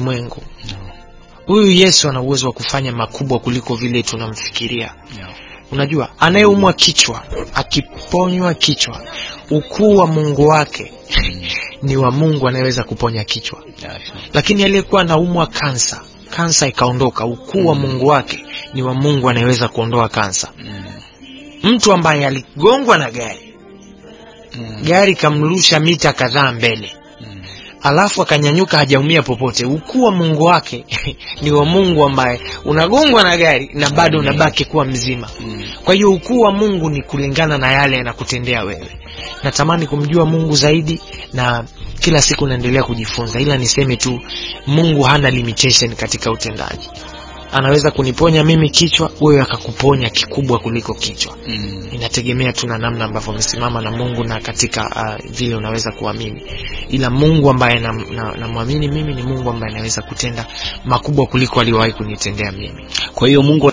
ulimwengu huyu yesu ana uwezo wa kufanya makubwa kuliko vile tunamfikiria unajua anayeumwa kichwa akiponywa kichwa ukuu wa mungu wake ni wa mungu anayeweza kuponya kichwa lakini aliyekuwa anaumwa kansa kansa ikaondoka ukuu wa mungu wake ni wa mungu anayeweza kuondoa kansa mtu ambaye aligongwa na gari gari kamrusha mita kadhaa mbele alafu akanyanyuka hajaumia popote ukuu wa mungu wake ni wa mungu ambaye unagongwa na gari na bado unabaki kuwa mzima kwa hiyo ukuu wa mungu ni kulingana na yale yanakutendea wewe natamani kumjua mungu zaidi na kila siku naendelea kujifunza ila niseme tu mungu hana limitation katika utendaji anaweza kuniponya mimi kichwa wewe akakuponya kikubwa kuliko kichwa inategemea tu na namna ambavyo umesimama na mungu na katika uh, vile unaweza kuamini ila mungu ambaye namwamini na, na mimi ni mungu ambaye anaweza kutenda makubwa kuliko aliyowahi kunitendea mimi kwa hiyo mungu